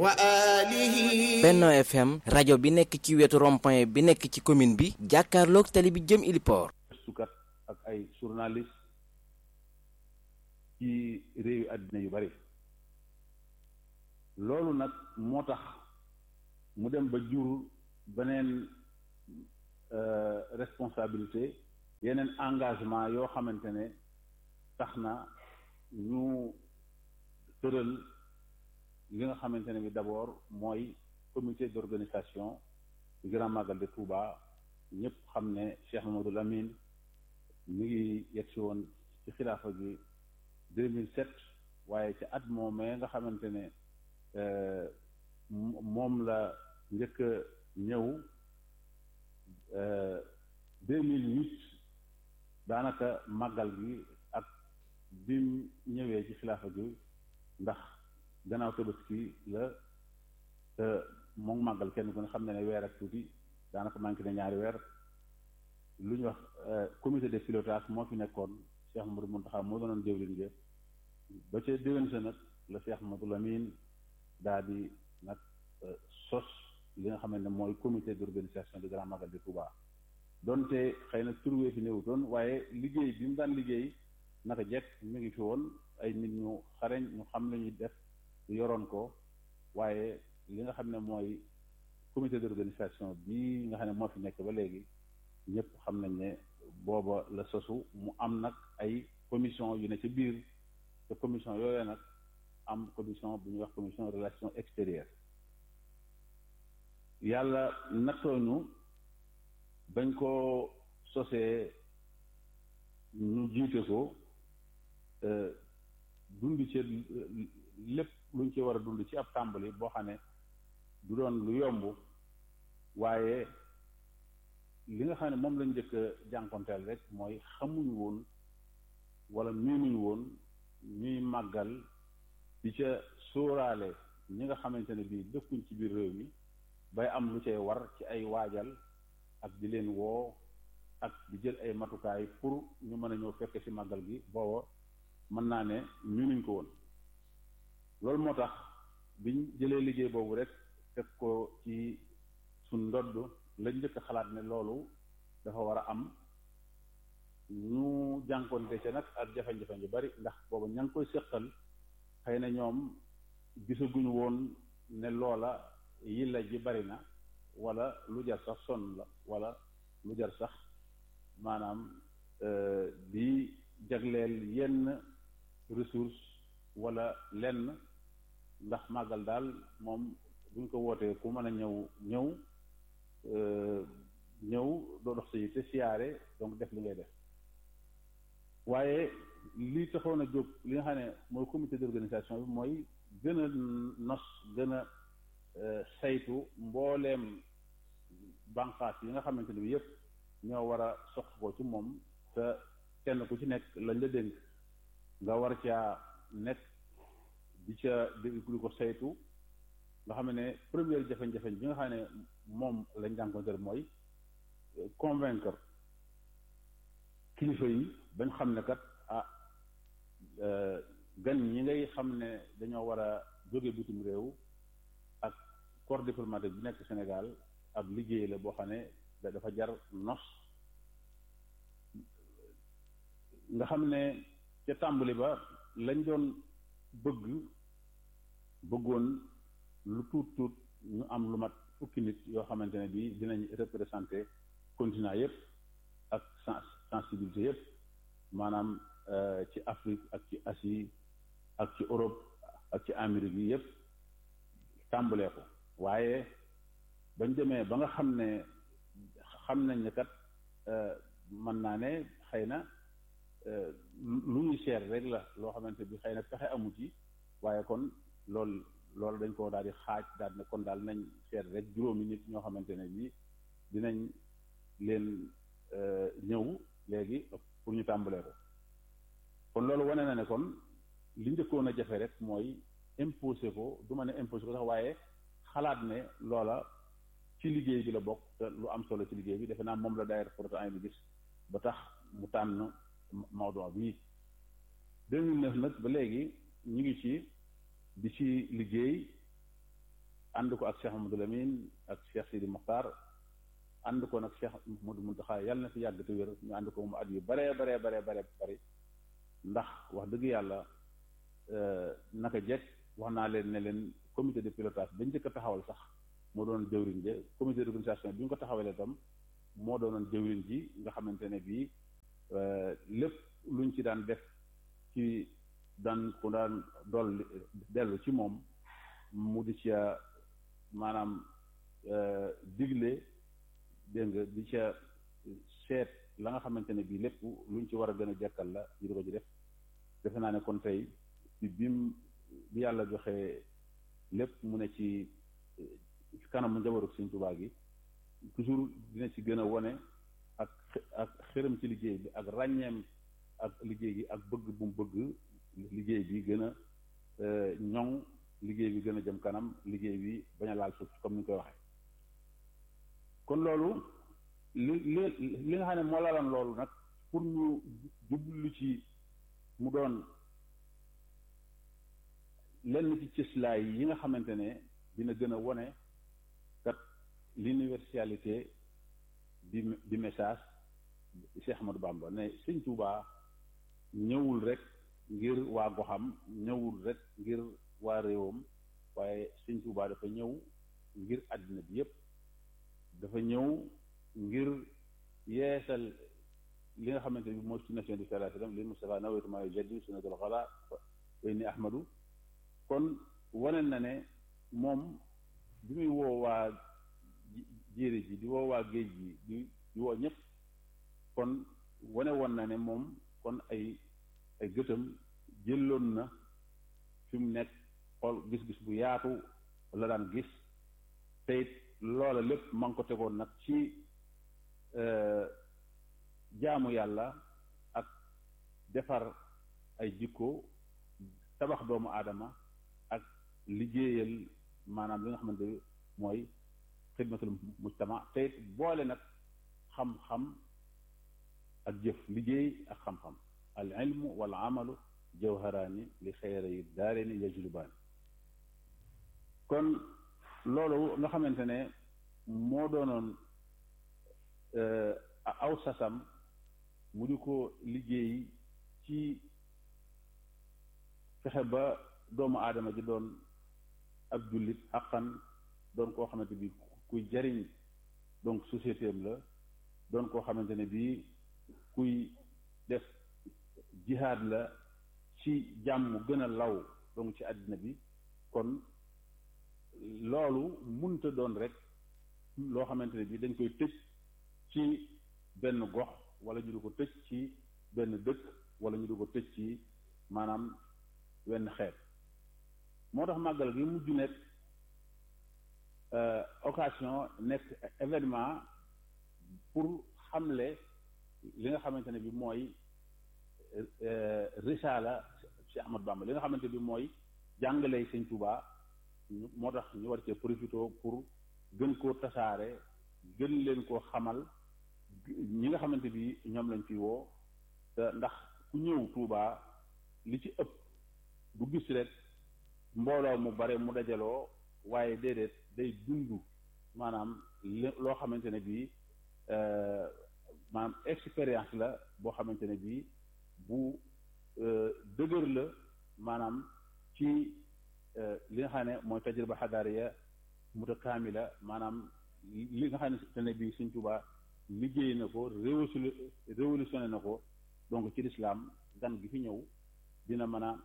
wa alihi Benno FM rajo bi nekk ci wetu rond-point bi nekk ci commune bi jàkkaarloog tali bi jëm Iliport gëstukat ak ay journaliste ci réewi àddina yu bari loolu nag moo tax mu dem ba jur beneen responsabilité yeneen engagement yoo xamante ne tax na ñu tëral li nga xamante ne bi d'abord mooy comité d'organisation du Grand Magal de Touba ñëpp xam ne Cheikh Mamadou Lamine mi ngi yegg si woon ci xilaafa gi 2007 waaye ci at moomee nga xamante ne moom la njëkk a ñëw 2008 daanaka màggal gi ak bim ñëwee ci xilaafa gi ndax gannaaw tabaski la te moom màggal kenn ku ne xam ne ne weer ak tuuti daanaka manqué na ñaari weer lu ñuy wax comité de pilotage moo fi nekkoon Cheikh Mamadou Mountakha moo doonoon jëwriñ ga ba ca déwén sa nag la Cheikh Mamadou Lamine daa di nag sos li nga xam ne mooy comité d'organisation du Grand Magal de Touba donte xëy na turwee fi néewutoon waaye liggéey bi mu daan liggéey naka jekk mi ngi fi woon ay nit ñu xareñ ñu xam la ñuy def yoroon ko waaye li nga xam ne mooy comité d'organisation bi nga xam ne moo fi nekk ba léegi ñëpp xam nañ ne booba la sosu mu am nag ay commission yu ne ci biir te commission yooyu nag am commission bu ñuy wax commission relation extérieure yàlla nattooñu bañ ko sosee ñu jiite ko dund ci lépp luñ ci war a dund ci ab tàmbali boo xam ne du doon lu yomb waaye li nga xam ne moom lañ njëkk a jànkonteel rek mooy xamuñu woon wala miinuñu woon ñuy màggal di ca sóoraale ñi nga xamante ne bii dëkkuñ ci biir réew mi bay am lu cay war ci ay waajal ak di leen woo ak di jël ay matukaay pour ñu mën a ñëw fekke ci màggal gi booba mën naa ne miinuñ ko woon loolu moo tax biñ jëlee liggéey boobu rek teg ko ci suñ ndodd lañ njëkk a xalaat ne loolu dafa war a am ñu jànkoonte ca nag ak jafe-jafe yu bari ndax booba ña ngi koy seqal xëy na ñoom gisaguñu woon ne loola yilla ji bari na wala lu jar sax sonn la wala lu jar sax maanaam di jagleel yenn ressource wala lenn ndax màggal daal moom buñ ko wootee ku mën a ñëw ñëw ñëw doo dox sa yi te siyaare donc def li ngay def waaye li taxoon a jóg li nga xam ne mooy comité d'organisation bi mooy gën a nos gën a saytu mbooleem banqaas yi nga xamante ne bi yépp ñoo war a sox ko ci moom te kenn ku ci nekk lañ la dénk nga war caa nekk di ca di ko saytu nga xam ne première jafe-jafe bi nga xam ne moom lañ jànkonteel mooy convaincre kilifa yi bañ xam ne kat ah gan ñi ngay xam ne dañoo war a jóge bitim réew ak corps diplomatique bi nekk Sénégal ab liggéey la boo xam ne dafa jar nos nga xam ne ca tàmbali ba lañ doon bëgg bëggoon lu tuut tuut ñu am lu mat fukki nit yoo xamante ne bii dinañ représenter continent yépp ak sensibilité yépp maanaam ci Afrique ak ci Asie ak ci Europe ak ci Amérique yi yépp tàmbalee ko waaye bañ demee ba nga xam ne xam nañ ne kat mën naa ne xëy na lu ñuy seer rek la loo xamante bi xëy na pexe amu ci waaye kon loolu loolu dañ ko daal di xaaj daal ne kon daal nañ seet rek juróomi nit ñoo xamante ne bii dinañ leen ñëw léegi pour ñu tàmbalee ko kon loolu wane na ne kon li njëkkoon a jafe rek mooy imposé ko du ma ne imposé ko sax waaye xalaat ne loola ci liggéey bi la bokk te lu am solo ci liggéey bi defe naa moom la daayira Prodac bi gis ba tax mu tànn Maodo bii 2009 nag ba léegi ñu ngi ci di ci liggéey ànd ko ak Cheikh Mamadou Lamine ak Cheikh Sidi Mokhtar ànd ko nag Cheikh Modou Mountakha yàlla na fi yàgg te wér ñu ànd ko mu at yu baree baree baree baree bari ndax wax dëgg yàlla naka jekk wax naa leen ne leen comité de pilotage bañ njëkk a taxawal sax moo doon jëwriñ ji comité d'organisation bi ñu ko taxawalee itam moo doonoon jëwriñ ji nga xamante ne bii lépp luñ ci daan def ci daan ku daan dolli dellu ci moom mu di ca maanaam digle dégg nga di ca seet la nga xamante ne bii lépp luñ ci war a gën a jekkal la ñu di ko ci def defe naa ne kon tey bi bim bi yàlla joxe lépp mu ne ci kanamu njabaru Sëñ Tuubaa gi toujours dina ci gën a wone ak ak xërëm ci liggéey bi ak ràññeem ak liggéey gi ak bëgg bu mu bëgg liggéey bi gën a ñoŋ liggéey bi gën a jëm kanam liggéey bi bañ a laal suuf comme ni ñu koy waxee kon loolu li li li nga xam ne moo laaloon loolu nag pour ñu jublu ci mu doon lenn ci cëslaay yi nga xamante ne dina gën a wone kat l'universalité du du message Cheikh Ahmadou Bamba ne Sëñ Tuubaa ñëwul rek ngir waa goxam ñëwul rek ngir waa réewam waaye Sëñ Tuubaa dafa ñëw ngir àddina bi yépp dafa ñëw ngir yeesal li nga xamante ne bi mooy sunna bi sallallahu alayhi wasallam li Mustafa nawaytu maa yujaddidu sunnatal xalaa wa inni Ahmadu kon wane na ne moom bi muy woo waa jéeri ji di woo waa géej gi di di woo ñëpp kon wane woon na ne moom kon ay ay gëtam jëloon na fi mu nekk xool gis-gis bu yaatu la daan gis te it loola lépp ma ngi ko tegoon nag ci jaamu yàlla ak defar ay jikko tabax doomu aadama ak liggéeyal maanaam li nga xamante ne mooy xidmatul mujtama te it boole nag xam-xam ak jëf liggéey ak xam-xam al ilmu wal amalu jawharaani li xeyri daareeni yajlubaani kon loolu nga xamante ne moo doonoon aw sasam mu di ko liggéey ci fexe ba doomu aadama ji doon ab jullit xaqan doon koo xamante bi kuy jariñ donc société am la doon koo xamante ne bii kuy def jihaad la ci jàmm gën a law donc ci àddina bi kon loolu munta doon rek loo xamante ne bii dañ koy tëj ci benn gox wala ñu di ko tëj ci benn dëkk wala ñu di ko tëj ci maanaam wenn xeet moo tax màggal gi mujj nekk occasion nekk événement pour xamle li nga xamante ne bi mooy risaala Cheikh Ahmad Bamba li nga xamante bi mooy jàngale Sëñ Tuubaa moo tax ñu war cee profité pour gën koo tasaare gën leen koo xamal ñi nga xamante bi ñoom lañ fi woo te ndax ku ñëw Tuubaa li ci ëpp du gis rek mbooloo mu bare mu dajaloo waaye déedéet day dund maanaam loo xamante ne bii maanaam expérience la boo xamante ne bii bu dëgër la maanaam ci li nga xam ne mooy tajriba xadaariya mutakaamila maanaam li nga xamante ne bii Sëñ Tuubaa liggéey na ko révolutionné na ko donc ci lislaam gan gi fi ñëw dina mën a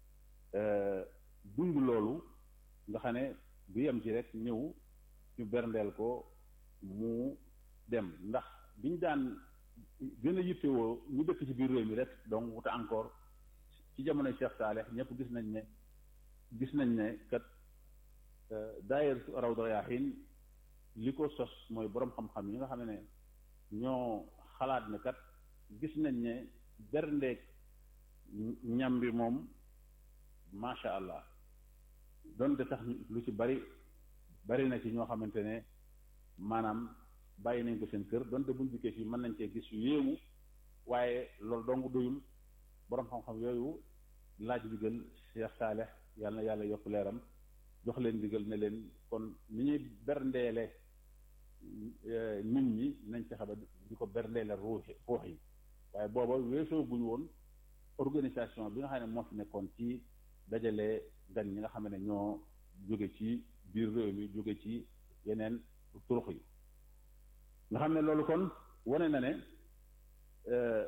dund loolu nga xam ne bu yem ci rek ñëw ñu berndeel ko mu dem ndax biñ daan gën a yittewoo ñu dëkk ci biir réew mi rek donc wuta encore ci jamonoy Cheikh Saaleh ñëpp gis nañ ne gis nañ ne kat daayir Rawdu Rayaahiin li ko sos mooy boroom xam-xam yi nga xam ne ñoo xalaat ne kat gis nañ ne berndeek ñam bi moom macha allah donte tax lu ci bari bari na ci ñoo xamante ne maanaam bàyyi nañ ko seen kër donte buñ dikkee fii mën nañ cee gis yu yéemu waaye loolu dong doyul boroom xam-xam yooyu laaj bi gën Cheikh Saaleh yàlla na yàlla yokk leeram jox leen ndigal ne leen kon ni ñuy berndeele nit ñi nañ fexe ba di ko berndeele ruuxi ruux yi waaye booba weesoo guñ woon organisation bi nga xam ne moo fi nekkoon ci dajale gan ñi nga xam ne ñoo jóge ci biir réew mi jóge ci yeneen turux yi nga xam ne loolu kon wane na ne